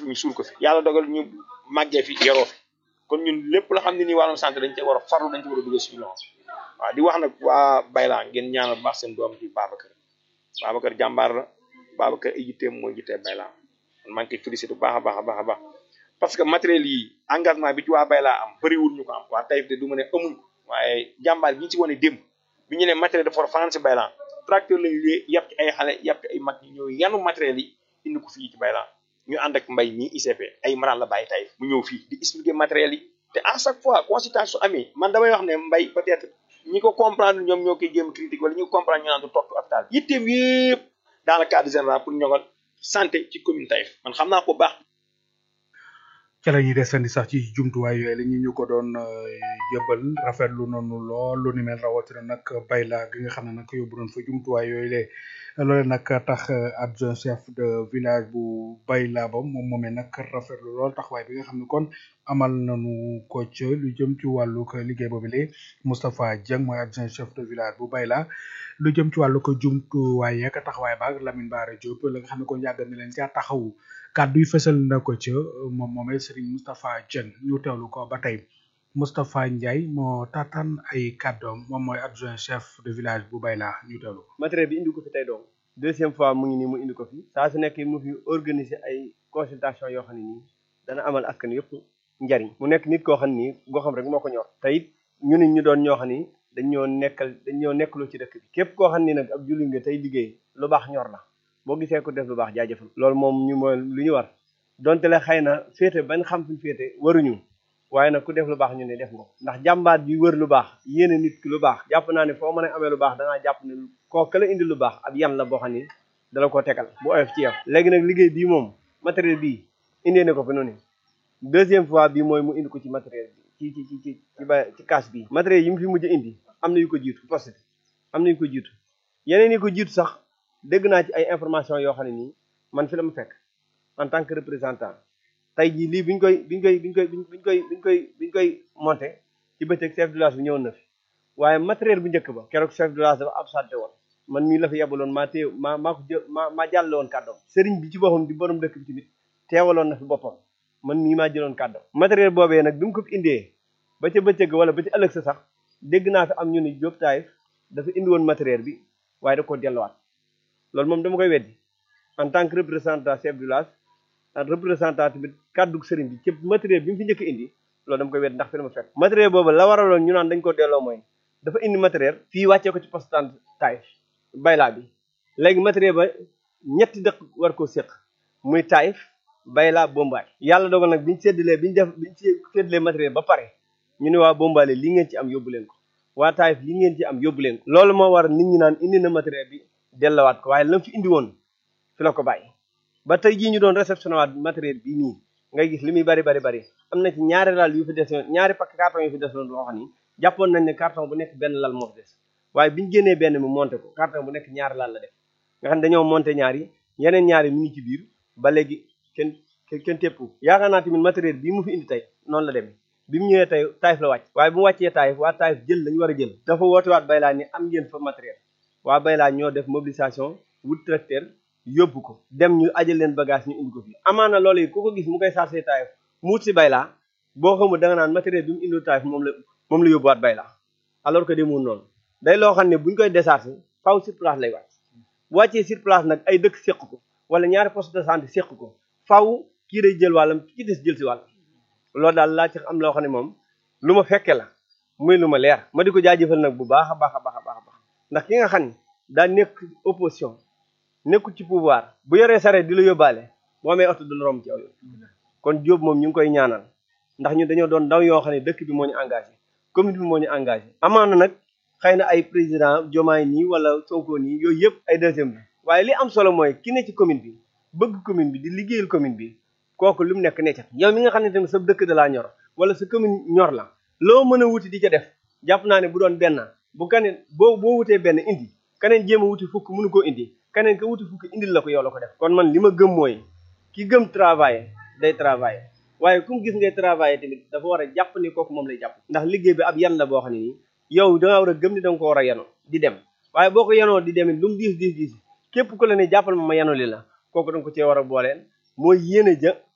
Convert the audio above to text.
ñu suul ko fi yàlla dogal ñu màggee fi yaroo fi kon ñun lépp la xam ne nii wàllum santé dañ ci war a farlu dañ ci war a dugal suñu loxo waaw di wax nag waa Bayla ngeen ñaanal baax seen doom di Babacar Babacar jàmbaar la Babacar ay jitteem mooy jittee Bayla man maa ngi koy félicité bu baax a baax a baax a baax parce que matériel yi engagement bi ci waa Bayla am bëriwul ñu ko am waa Taïf de du ma ne amuñ ko waaye jàmbaar bi ñu ci wane démb bi ñu ne matériel dafa war a fanaan si Bayla tracteur lañu lee yàpp ci ay xale yàpp ci ay mag ñi ñëw yanu matériel yi indi ko fii ci Bayla ñu ànd ak mbay mi ICP ay maral la bàyyi Taïf mu ñëw fii di expliquer matériel yi te à chaque fois consultation amee man damay wax ne mbay peut-être ñi ko comprendre ñoom ñoo koy jéem critique wala ñi ko comprendre ñu naan du toog hôpital yitteem yëpp dans le cadre général pour ñoŋal santé ci commune Taïf man xam naa ko baax ca la ñuy desandi sax ci jumtuwaay yooyu la ñu ñu ko doon jëbal rafetlu noonu lool lu ni mel rawatina nag bayla gi nga xam ne nag yóbbu nañ fa jumtuwaay yooyu le loole nag tax adjoint chef de village bu bayla ba moom moomee nag rafetlu lool taxawaay bi nga xam ne kon amal nañu ko ca lu jëm ci wàllu ko liggéey boobu le Moustapha Dieng mooy adjoint chef de village bu bayla lu jëm ci wàllu ko jumtuwaay yeeg taxawaay ba ak Lamine Bara Diop la nga xam ne kon yàgg na leen caa taxawu kàddu yi fësal na ko ca moom moomee Serigne Moustapha Dieng ñu teewlu ko ba tey Moustapha Ndiaye moo taataan ay kàddoom moom mooy adjoint chef de village bu Bayla ñu teewlu ko. matériel bi indi ko fi tey doom deuxième fois mu ngi nii mu indi ko fi saa su nekk mu fi organiser ay consultation yoo xam ne nii dana amal askan yëpp njariñ mu nekk nit koo xam ni goxam rek moo ko ñor te it ñu nit ñu doon ñoo xam ni dañoo nekkal dañoo nekkaloo ci dëkk bi képp koo xam ni nag ab julli nga tey liggéey lu baax ñor la boo gisee ko def lu baax jaajëfal loolu moom ñu mooy lu ñu war donte la xëy na féete bañ xam fuñ féete waruñu waaye nag ku def lu baax ñu ne def nga ko ndax jàmbaat bi wër lu baax yéene nit ki lu baax jàpp naa ne foo mën a amee lu baax dangaa jàpp ne koo ka la indi lu baax ab yan la boo xam ni dala ko tegal bu oyof ci yow léegi nag liggéey bii moom matériel bii indee na ko fi noonu deuxième fois bii mooy mu indi ko ci matériel bi ci ci ci ci ci ba ci kaas bii matériel yi mu fi mujj indi am na yu ko jiitu poste am na yu ko jiitu yeneen yi ko jiitu sax dégg naa ci ay information yoo xam ne nii man fi la ma fekk en tant que représentant tey jii lii biñ koy biñ koy biñ koy biñ koy biñ koy biñ koy monté ci bëccëg chef de village bi ñëwoon na fi waaye matériel bu njëkk ba keroog chef de village dafa absenté woon man mii la fi yebaloon maa téye maa maa ko jë maa maa jàlle woon kàddoom sëriñ bi ci boppam di borom dëkk bi tamit teewaloon na fi boppam man mii maa jëloon kàddoom matériel boobee nag bi mu ko fi indee ba ca bëccëg wala ba ci ëllëg sa sax dégg naa fi am ñu ni Diop Taïf dafa indi woon matériel bi waaye da koo delluwaat loolu moom dama koy weddi en tant que représentant chef de village ak représentant tamit kàddu sëriñ bi ci matériel bi mu fi njëkk indi loolu dama koy weddi ndax fi la ma fekk matériel boobu la waraloon ñu naan dañ ko delloo mooy dafa indi matériel fii wàccee ko ci poste Taïf Bayla bi léegi matériel ba ñetti dëkk war koo séq muy Taïf Bayla Bombaay yàlla dogal nag biñu séddalee biñu def biñu séddalee matériel ba pare ñu ne waa Bombaale li ngeen ci am yóbbu leen ko waa Taïf li ngeen ci am yóbbu leen ko loolu moo war nit ñi naan indi na matériel bi dellawaat ko waaye lam fi indi woon fi la ko bàyyi ba tey jii ñu doon réceptionné waat matériel bii nii ngay gis li muy bari bari bari am na ci ñaari lal yu fi desoon ñaari pakk carton yu fi desoon boo xam ni jàppoon nañ ne carton bu nekk benn lal moo fi des waaye biñu génnee benn mi monté ko carton bu nekk ñaari lal la def nga xam ne dañoo monté ñaari yeneen ñaari mu ngi ci biir ba léegi kenn kenn téppu yaakaar naa tamit matériel bii mu fi indi tey noonu la demee bi mu ñëwee tey Taïf la wàcc waaye bu mu wàccee Taïf waa Taïf jël lañu war a jël dafa woote waat Bayla ni am ngeen fa matériel waa Bayla ñoo def mobilisation wut tracteur yóbbu ko dem ñu ajal leen bagage ñu indi ko fi amaana loolu yi ku ko gis mu koy chargé Taïf mu wut si Bayla boo xamul da nga naan matériel bi mu indi Taïf moom la moom la yóbbuwaat Bayla alors que demul noonu day loo xam ne buñ koy déchargé faw sur place lay wàcc bu wàccee sur place nag ay dëkk séq ko wala ñaari poste de santé séq ko faw kii day jël wàllam ki ci des jël si wàll loolu daal laa ci am loo xam ne moom lu ma fekke la muy lu ma leer ma di ko jaajëfal nag bu baax a baax a baax a baax a baax ndax ki nga xam ne daa nekk opposition nekkul ci pouvoir bu yoree sareet di la yóbbaale boo amee oto du la romb ci aw yoon kon Diop moom ñu ngi koy ñaanal ndax ñu dañoo doon ndaw yoo xam ne dëkk bi moo ñu engagé commune bi moo ñu engagé amaana nag xëy na ay président Diomaye nii wala Sonko nii yooyu yëpp ay deuxième bi waaye li am solo mooy ki ne ci commune bi bëgg commune bi di liggéeyal commune bi kooku lu mu nekk neccat yow mi nga xam ne tamit sa dëkk da laa ñor wala sa commune ñor la loo mën a wuti di ca def jàpp naa ne bu doon benn bu kaneen boo boo wutee benn indi keneen jéem a wuti fukk mënu koo indi keneen ka wuti fukk indil la ko yow la ko def kon man li ma gëm mooy ki gëm travailler day travailler waaye ku mu gis ngay travailler tamit dafa war a jàpp ni kooku moom lay jàpp ndax liggéey bi ab yan la boo xam ne nii yow dangaa war a gëm ni danga ko war a yanoo di dem waaye boo ko yanoo di demit lu mu diis diis diis képp ku la ne jàppal ma ma yanoo li la kooku danga ko cee war a booleen mooy yéene ja